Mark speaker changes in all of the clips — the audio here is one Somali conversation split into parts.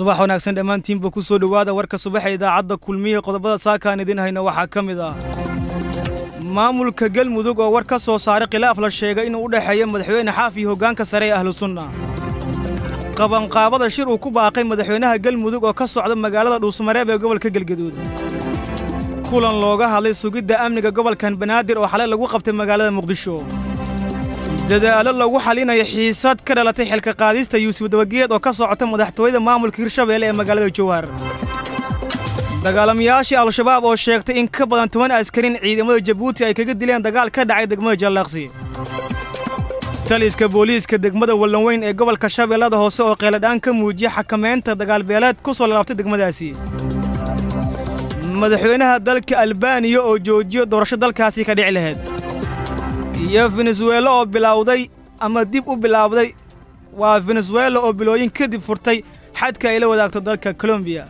Speaker 1: subax wanaagsan dhammaantiinba ku soo dhowaada warka subaxa idaacadda kulmiye qodobada saakaan idin hayna waxaa ka mid ah maamulka galmudug oo war ka soo saaray khilaaf la sheegay inuu u dhexeeyo madaxweyne xaaf iyo hoggaanka sare ee ahlu sunna qabanqaabada shir uu ku baaqay madaxweynaha galmudug oo ka socda magaalada dhuusmareeb ee gobolka gelgaduud kulan looga hadlay sugidda amniga gobolkan banaadir oo xalay lagu qabtay magaalada muqdisho dadaallo lagu xalinayo xiisad ka dhalatay xilka qaadista yuusuf dabageed oo ka socota madaxtooyada maamulka hirshabeelle ee magaalada jowhar dagaalamayaashii al-shabaab oo sheegtay in ka badan toban askarin ciidamada jabuuti ay kaga dileen dagaal ka dhacay degmada jallaaqsi taliska booliiska degmada wallanweyn ee gobolka shabeellada hoose oo qeeladhaan ka muujiya xakamaynta dagaalbeeleed ku soo lalaabtay degmadaasi madaxweynaha dalka albaaniya oo joojiyo doorasho dalkaasi ka dhici lahayd iyo venezuelo oo bilowday ama dib u bilaawday waa venezuela oo bilooyin kadib furtay xadka ay la wadaagto dalka colombiya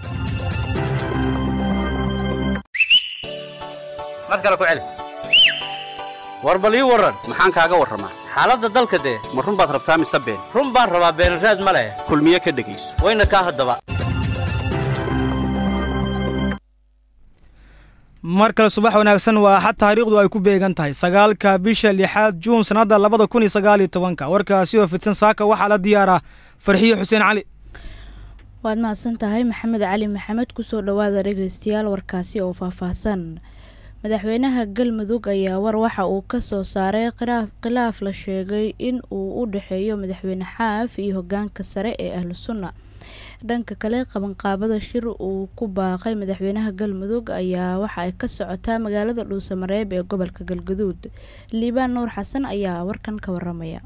Speaker 2: mar kale ku celi war bal ii warran maxaan kaaga warramaa xaaladda dalka dee ma run baad rabtaa mise been run baan rabaa beenraad ma leh kulmiye ka dhegayso wayna kaa haddaba
Speaker 1: mar kale subax wanaagsan waa axad taariikhdu ay ku beegan tahay sagaalka bisha lixaad juun sannadda labada kun iyo sagaal iyo tobanka warkaasi oo fidsan saaka waxaa la diyaaraa farxiyo xuseen cali
Speaker 3: waad mahadsan tahay maxamed cali maxamed kusoo dhowaada dhegeystayaal warkaasi oo faahfaahsan madaxweynaha galmudug ayaa war waxa uu ka soo saaray khilaaf la sheegay in uu u dhexeeyo madaxweyne xaaf iyo hogaanka sare ee ahlu sunna dhanka kale qabanqaabada shir uu ku baaqay madaxweynaha galmudug ayaa waxa ay ka socotaa magaalada dhuusamareeb ee gobolka galgaduud liibaan nuur xasan ayaa warkan ka waramaya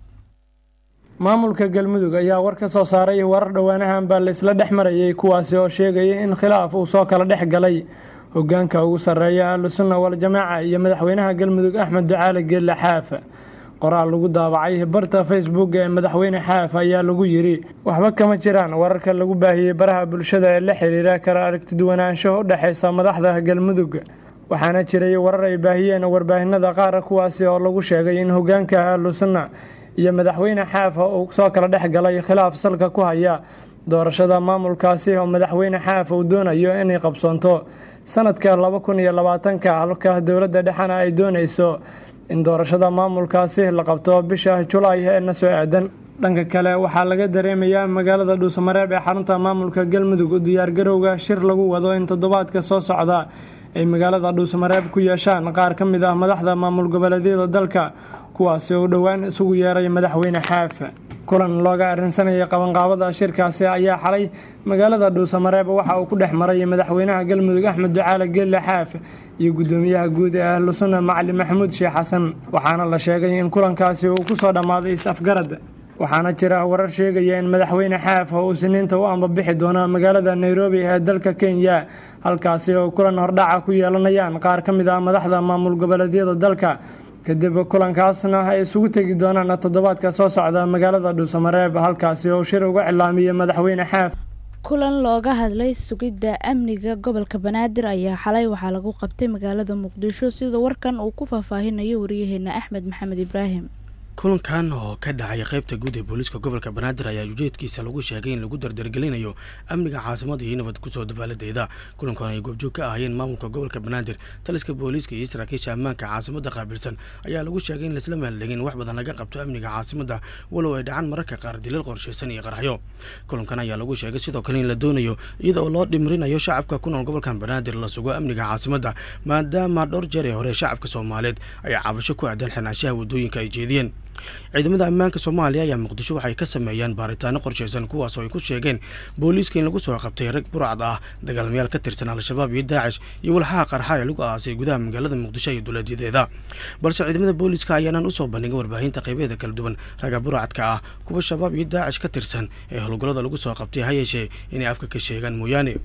Speaker 4: maamulka galmudug ayaa war ka soo saaray warar dhowaanahan baa laisla dhex marayay kuwaasi oo sheegaya in khilaaf uu soo kala dhex galay hogaanka ugu sarreeya ahlu sunna wal-jamaaca iyo madaxweynaha galmudug axmed ducaale geelle xaaf qoraal lagu daabacay barta facebook ee madaxweyne xaaf ayaa lagu yidhi waxba kama jiraan wararka lagu baahiyey baraha bulshada ee la xiriira kala aragtiduwanaansho u dhexaysa madaxda galmudug waxaana jiray warar ay baahiyeen warbaahinada qaar kuwaasi oo lagu sheegay in hogaanka ahlu sunna iyo madaxweyne xaaf uu soo kala dhex galay khilaaf salka ku haya doorashada maamulkaasi oo madaxweyne xaaf uu doonayo inay qabsoonto sanadka laba kun iyo labaatanka halka dowladda dhexena ay doonayso in doorashada maamulkaasi la qabto bisha julaay ee na soo aadan dhanka kale waxaa laga dareemayaa magaalada dhuusamareeb ee xarunta maamulka galmudug u diyaargarowga shir lagu wado in toddobaadka soo socda ay magaalada dhuusamareeb ku yeeshaan qaar ka mid ah madaxda maamul goboleedyada dalka kuwaasi oo dhowaan isugu yeeray madaxweyne xaaf kulan looga arrinsanayay qabanqaabada shirkaasi ayaa xalay magaalada dhuusamareeb waxa uu ku dhex maray madaxweynaha galmudug axmed ducaale geelle xaaf iyo guddoomiyaha guud ee ahlu sunna macali maxamuud sheekh xasan waxaana la sheegay in kulankaasi uu ku soo dhammaaday is-afgarad waxaana jira warar sheegaya in madaxweyne xaaf oo uu siniinta u ambabixi doono magaalada nairobi ee dalka kenya halkaasi oo kulan hordhaca ku yeelanayaan qaar ka mid ah madaxda maamul goboleedyada dalka kadib kulankaasna ay isugu tegi doonaan toddobaadka soo socda magaalada dhuusamareeb halkaasi oo shir uga cilaamiyey madaxweyne xaaf
Speaker 3: kulan looga hadlay sugidda amniga gobolka banaadir ayaa xalay waxaa lagu qabtay magaalada muqdisho sida warkan uu ku faahfaahinayo wariyaheena axmed maxamed ibraahim
Speaker 5: kulankan oo ka dhacay qaybta guud ee booliiska gobolka banaadir ayaa ujeedkiisa lagu sheegay in lagu dardargelinayo amniga caasimada iyo nabad kusoo dabaaladeeda kulankan ay goobjoog ka ahaayeen maamulka gobolka banaadir taliska booliiska iyo saraakiisha ammaanka caasimada qaabilsan ayaa lagu sheegay in laisla maaldegin wax badan laga qabto amniga caasimada walow ay dhacaan mararka qaar dilal qorshaysan iyo qarxyo kulankan ayaa lagu sheegay sidoo kale in la doonayo iyada oo loo dhimrinayo shacabka ku nool gobolkan banaadir la sugo amniga caasimada maadaama dhowr jeer ee hore shacabka soomaaliyeed ay cabasho ku aadan xinaanshaha waddooyinka ay jeediyeen ciidamada ammaanka soomaaliya ayaa muqdisho waxay ka sameeyaan baaritaano qorshaysan kuwaas oo ay ku sheegeen booliiska in lagu soo qabtay rag burcad ah dagaalmayaal ka tirsan al-shabaab iyo daacish iyo walxaha qarxa ee lagu aasay gudaha magaalada muqdisho iyo duleedyadeeda balse ciidamada booliiska ayaanan usoo bandhigin warbaahinta qaybeeda kala duwan ragga burcadka ah kuwa shabaab iyo daacish ka tirsan ee howlgallada lagu soo qabtay ha yeeshee inay afka ka sheegaan mooyaane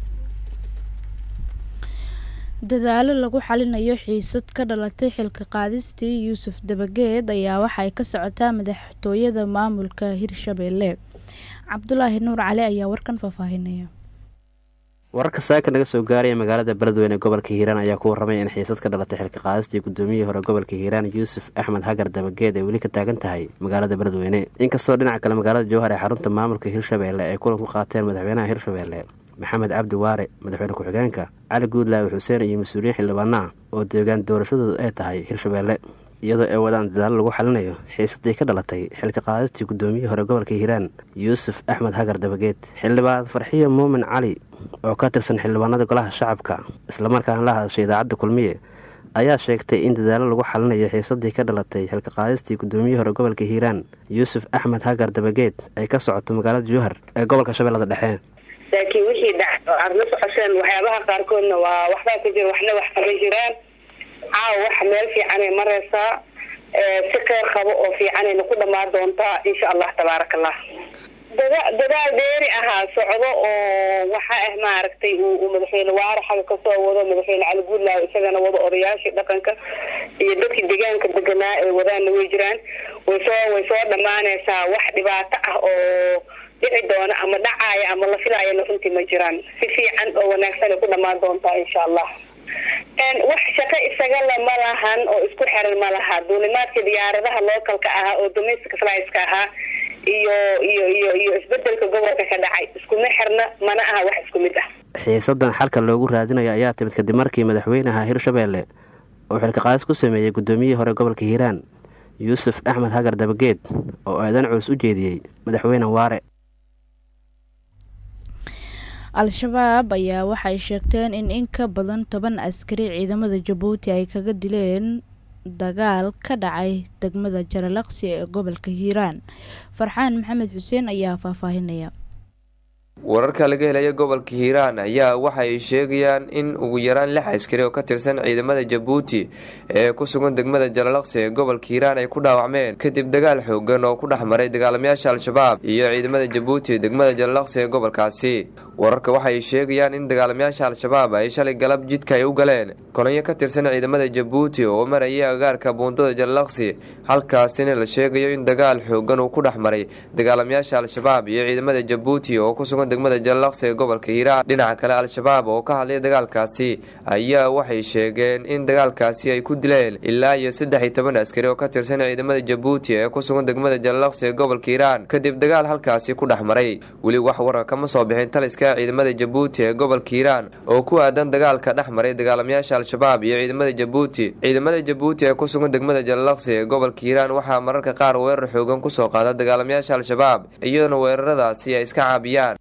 Speaker 3: dadaalo lagu xalinayo xiisad ka dhalatay xilka qaadistii yuusuf dabageed ayaa waxay ka socotaa madaxtooyada maamulka hirshabeelle cabdulaahi nuur cali ayaa warkan faahfaahinaya
Speaker 6: wararka saaka naga soo gaaraya magaalada beledweyne gobolka hiiraan ayaa ku warramay in xiisad ka dhalatay xilka qaadistii gudoomiyihii hore gobolka hiiraan yuusuf axmed hagar dabageed ay weli ka taagan tahay magaalada beledweyne inkastoo dhinaca kale magaalada jowhar ee xarunta maamulka hirshabeelle ay kulan ku qaateen madaxweynaha hirshabeelle maxamed cabdi waare madaxweyne ku-xigeenka cali guudlaawe xuseen iyo mas-uuliyiin xildhibaana ah oo deegaan doorashadoodu ay tahay hirshabeelle iyadoo ay wadaan dadaalo lagu xalinayo xiisadii ka dhalatay xilka qaadistii gudoomiyihii hore gobolka hiiraan yuusuf axmed hagar dabageed xildhibaan farxiyo muumin cali oo ka tirsan xildhibaanada golaha shacabka islamarkaana la hadashay idaacadda kulmiye ayaa sheegtay in dadaalo lagu xalinayo xiisadii ka dhalatay xilka qaadistii gudoomiyihii hore gobolka hiiraan yuusuf axmed hagar dabageed ay ka socoto magaalada jowhar ee gobolka shabeellada dhexe
Speaker 7: laakiin wixii dhac aada la socoteen waxyaabaha qaarkoodna waa waxbaa ku jira waxna wax kama jiraan caawa waxa meel fiicanay mareysaa si qeyr qabo oo fiicanayna ku dhamaan doontaa insha allah tabaaraka allah dada dadaal dheeri ahaa socdo oo waxa ah maaragtay uu madaxweyne waare xaga kasoo wado madaxweyne cali guudlaaw isagana wado odayaashii dhaqanka iyo dadkii deegaanka deganaa ee wadaana way jiraan way soo way soo dhamaaneysaa wax dhibaato ah oo dhici doona ama dhacaaya ama la filaayana runtii ma jiraan si fiican oo wanaagsan ay ku dhamaan doontaa insha allah wax shaqo isagala ma lahan oo isku xiran ma laha duulimaadka diyaaradaha localka ahaa oo domestic flyska ahaa iyo iyo iyo iyo isbedelka gobolka ka dhacay iskuma xirna mana aha wax isku mid ah
Speaker 6: xiisadan xalka loogu raadinayo ayaa timid kadib markii madaxweynaha hirshabeelle oo xilka qaadis ku sameeyey gudoomiyihii hore gobolka hiiraan yuusuf axmed hagar dabageed oo aadan culus u jeediyey madaxweyne waare
Speaker 3: al-shabaab ayaa waxay sheegteen in in ka badan toban askari ciidamada jabuuti ay kaga dileen dagaal ka dhacay degmada jaralaqsi ee gobolka hiiraan farxaan maxamed xuseen ayaa faahfaahinaya
Speaker 8: wararka laga helaya gobolka hiiraan ayaa waxa ay sheegayaan in ugu yaraan lix askari oo ka tirsan ciidamada jabuuti ee ku sugan degmada jalalaqsi ee gobolka hiiraan ay ku dhaawacmeen kadib dagaal xoogan oo ku dhex maray dagaalamayaasha al-shabaab iyo ciidamada jabuuti degmada jalalaqsi ee gobolkaasi wararka waxa ay sheegayaan in dagaalamayaasha al-shabaab ay shalay galab jidka ay u galeen kolonyo ka tirsan ciidamada jabuuti oo marayay agaarka buundada jalalaqsi halkaasina la sheegayo in dagaal xoogan uu ku dhex maray dagaalamayaasha al-shabaab iyo ciidamada jabuuti oo ku sugan degmada jalalaqsi ee gobolka hiiraan dhinaca kale al-shabaab oo ka hadlay dagaalkaasi ayaa waxay sheegeen in dagaalkaasi ay ku dileen ilaa iyo saddex iyo toban askari oo ka tirsan ciidamada jabuuti ee ku sugan degmada jalalaqsi ee gobolka hiiraan kadib dagaal halkaasi ku dhex maray weli wax warar kama soo bixin taliska ciidamada jabuuti ee gobolka hiiraan oo ku aadan dagaalka dhex maray dagaalamayaasha al-shabaab iyo ciidamada jabuuti ciidamada jabuuti ee ku sugan degmada jalalaqsi ee gobolka hiiraan waxaa mararka qaar weerar xoogan kusoo qaada dagaalamayaasha al-shabaab iyadoona weeraradaasi ay iska caabiyaan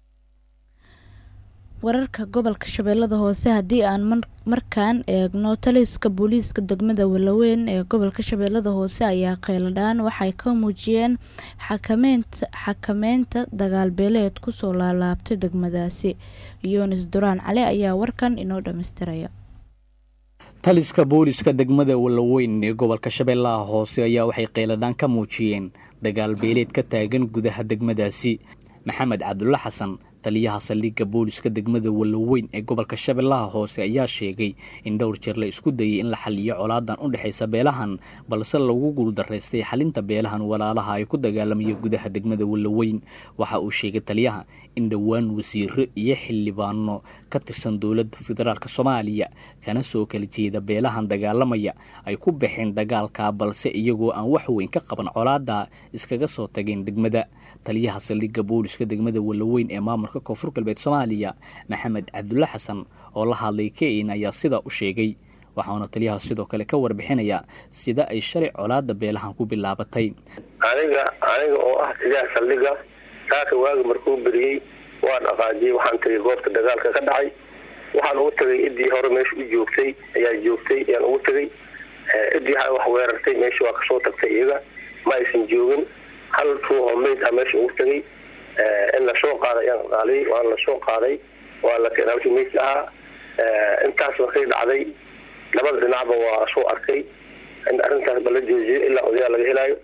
Speaker 3: wararka gobolka shabeellada hoose haddii aan markaan eegno taliska booliiska degmada walaweyn ee gobolka shabeellada hoose ayaa kheyladhaan waxay ka muujiyeen xakameynta xakameynta dagaalbeeleed kusoo laalaabtay degmadaasi yunis duraan cali ayaa warkan inoo dhammaystiraya
Speaker 9: taliska booliska degmada walaweyn ee gobolka shabeellaha hoose ayaa waxay kheyladhaan ka muujiyeen dagaalbeeleed ka taagan gudaha degmadaasi maxamed cabdulla xasan taliyaha saldhigga booliska degmada walaweyn ee gobolka shabeellaha hoose ayaa sheegay in dhowr jeer la isku dayay in la xaliyo colaadan u dhexaysa beelahan balse lagu guuldaraystay xalinta beelahan walaalaha ay ku dagaalamayo gudaha degmada walaweyn waxa uu sheegay taliyaha in dhowaan wasiiro iyo xildhibaano ka tirsan dowladda federaalk soomaaliya kana soo kala jeeda beelahan dagaalamaya ay ku baxeen dagaalka balse iyagoo aan wax weyn ka qaban colaada iskaga soo tageen degmada taliyaha saldhigga booliska degmada walaweyn ee maamulka koonfur galbeed soomaaliya maxamed cabdulle xasan oo la hadlay kein ayaa sidaa u sheegay waxauna taliyaha sidoo kale ka warbixinayaa sida ay shalay colaada beelahan ku bilaabatay
Speaker 10: aniga aniga oo ah taliyaha saldhigga saaka waagi markuu beriyey waan aqaajiyey waxaan tagay goobta dagaalka ka dhacay waxaan ugu tagay idii hore meesha u joogtay ayaa joogtay ayaan ugu tagay idii wax weerartay meesha waa kasoo tagtay iyaga ma aysan joogin hal ruuxoo mayd ah meesha ugu tagay in lasoo qaaday ayaan qaaliyey waana lasoo qaaday waa la keenay halkii maydka ahaa intaas markay dhacday labada dhinacba waa soo arkay in arrintaas ba la joojiyo ilaa odayaal laga helaayo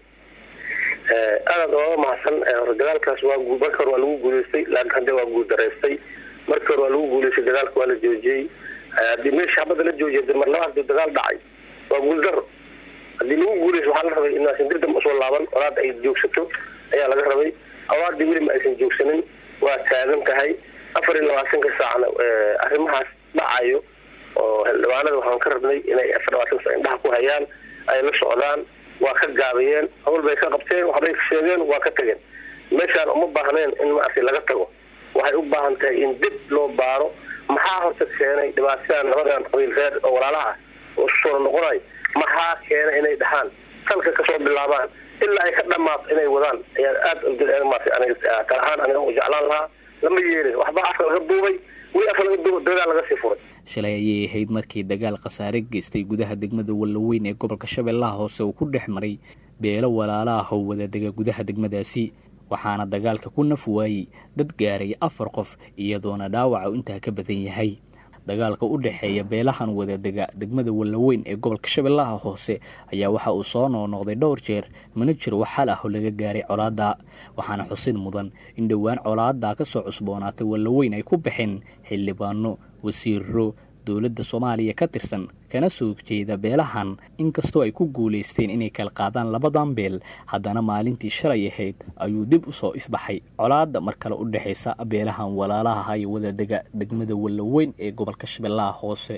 Speaker 10: aadaad ooga mahadsan dagaalkaas waa marka hore waa lagu guuleystay laakiin hadda waa guuldaraystay markii hore waa lagu guuleystay dagaalka waa la joojiyey haddii meesha habada la joojiya de mar labaad dagaal dhacay waa guuldaro haddii lagu guuleysto waxaa la rabay inaasan dirdam usoo laaban olaada ay joogsato ayaa laga rabay awaadii weli ma aysan joogsanin waa taagan tahay afar iyo labaatanka saacna arrimahaas dhacayo oo xildhibaanada waxaan ka rabnay inay afar labaatanka saac indhaha ku hayaan ay la socdaan waa ka gaabiyeen hawl bay ka qabteen waxbay ka sheegeen waa ka tageen meeshaan uma baahneen in maaragtay laga tago waxay u baahan tahay in dib loo baaro maxaa horta keenay dhibaatadan labadan qabiil reer oo walaalaha oo soo noqonay maxaa keenay inay dhahaan salka kasoo bilaabaan ilaa ay ka dhamaato inay wadaan ayaa aada maartay aniga kal ahaan aniga u jeclaan lahaa lama yeelin waxba afka laga duubay weli afka laga duubay dagaal laga sii furay
Speaker 9: shalay ayay ahayd markii dagaal khasaare geystay gudaha degmada wallaweyn ee gobolka shabeellaha hoose uu ku dhex maray beelo walaala ah oo wadadega gudaha degmadaasi waxaana dagaalka ku naf waayey dad gaaray afar qof iyadoona dhaawaca intaa ka badan yahay dagaalka u dhexeeya beelahan wadadega degmada wallaweyn ee gobolka shabeellaha hoose ayaa waxa uu soo noonoqday dhowr jeer mana jiro wax xal ah oo laga gaaray colaadda waxaana xusid mudan in dhowaan colaadda ka soo cusboonaatay wallaweyn ay ku baxeen xildhibaano wasiiro dowladda soomaaliya ka tirsan kana soo jeeda beelahan inkastoo ay ku guulaysteen inay kala qaadaan labadan beel haddana maalintii shalay ahayd ayuu dib u soo ifbaxay colaadda mar kale u dhexaysa beelahan walaalaha iyo wadadega degmada wallaweyn ee gobolka shabeellaha hoose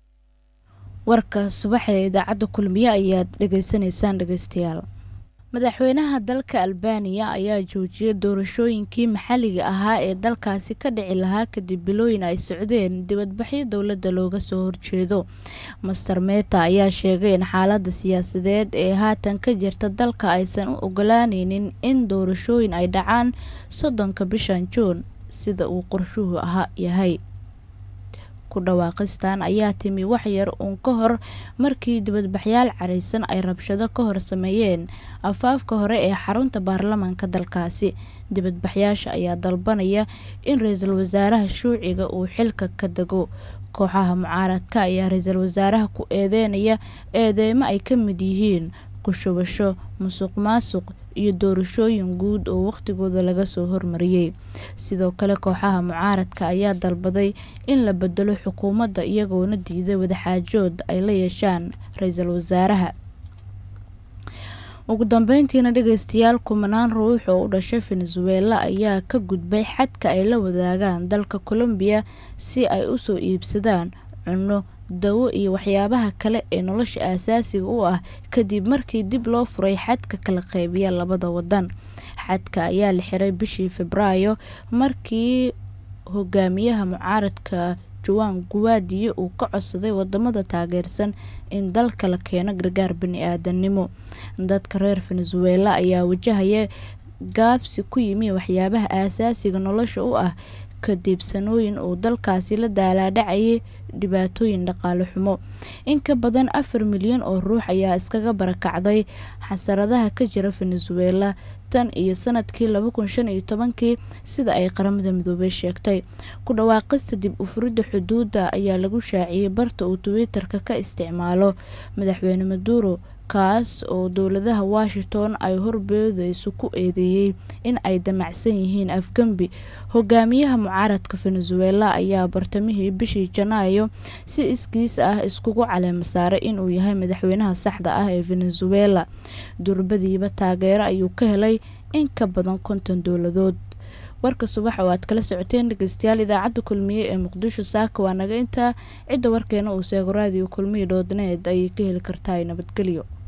Speaker 3: warka subaxee idaacadda kulmiye ayaad dhegaysanaysaan dhegeystayaal madaxweynaha dalka albaniya ayaa joojiyay doorashooyinkii maxalliga ahaa ee dalkaasi ka dhici lahaa kadib bilooyin ay socdeen dibadbaxyo dowladda looga soo horjeedo master meta ayaa sheegay in xaaladda siyaasadeed ee haatan ka jirta dalka aysan u ogolaaneynin in doorashooyin ay dhacaan soddonka bishan juun sida uu qorshuhu aha yahay ku dhawaaqistan ayaa timi wax yar uun ka hor markii dibadbaxyaal caraysan ay rabshado ka hor sameeyeen afaafka hore ee xarunta baarlamaanka dalkaasi dibadbaxyaasha ayaa dalbanaya in ra-iisul wasaaraha shuuciga uu xilka ka dego kooxaha mucaaradka ayaa ra-iisul wasaaraha ku eedeynaya eedeymo ay ka mid yihiin kushubasho musuq maasuq iyo doorashooyin guud oo wakhtigooda laga soo hormariyey sidoo kale kooxaha mucaaradka ayaa dalbaday in la bedelo xukuumadda iyagoona diiday wadaxaajood ay la yeeshaan ra-iisul wasaaraha ugu dambeyntiina dhegeystayaal kumanaan ruux oo u dhashay venezuela ayaa ka gudbay xadka ay la wadaagaan dalka colombiya si ay usoo iibsadaan cunno dawo iyo waxyaabaha kale ee nolosha aasaasiga u ah kadib markii dib loo furay xadka kala qeybiya labada wadan xadka ayaa la xiray bishii febraayo markii hogaamiyaha mucaaradka juwan guwaadiyo uu ka codsaday wadamada taageersan in dalka la keeno gargaar bani-aadanimo dadka reer venezuela ayaa wajahaya gaabsi ku yimi waxyaabaha aasaasiga nolosha u ah kadib sanooyin uu dalkaasi la daalaadhacayay dhibaatooyin dhaqaale xumo in ka badan afar milyan oo ruux ayaa iskaga barakacday xasaradaha ka jira venezuela tan iyo sanadkii laba kun shan iyo tobankii sida ay qaramada midoobey sheegtay ku dhawaaqista dib u furidda xuduudda ayaa lagu shaaciyey barta uu twitter-ka ka isticmaalo madaxweyne maduro kaas oo dowladaha washington ay horbeedeyso ku eedeeyey in ay damacsan yihiin afgembi hogaamiyaha mucaaradka venezuela ayaa bartamihii bishii janaayo si iskiis ah iskugu caleema saaray inuu yahay madaxweynaha saxda ah ee venezuela durbadiiba taageero ayuu ka helay in ka badan konton dowladood warka subax oo aad kala socoteen dhegeystayaal idaacadda kulmiye ee muqdisho saaka waa naga intaa cidda warkeena uu seego raadiyo kulmiye dhoodneed ayay ka heli kartaa nabadgelyo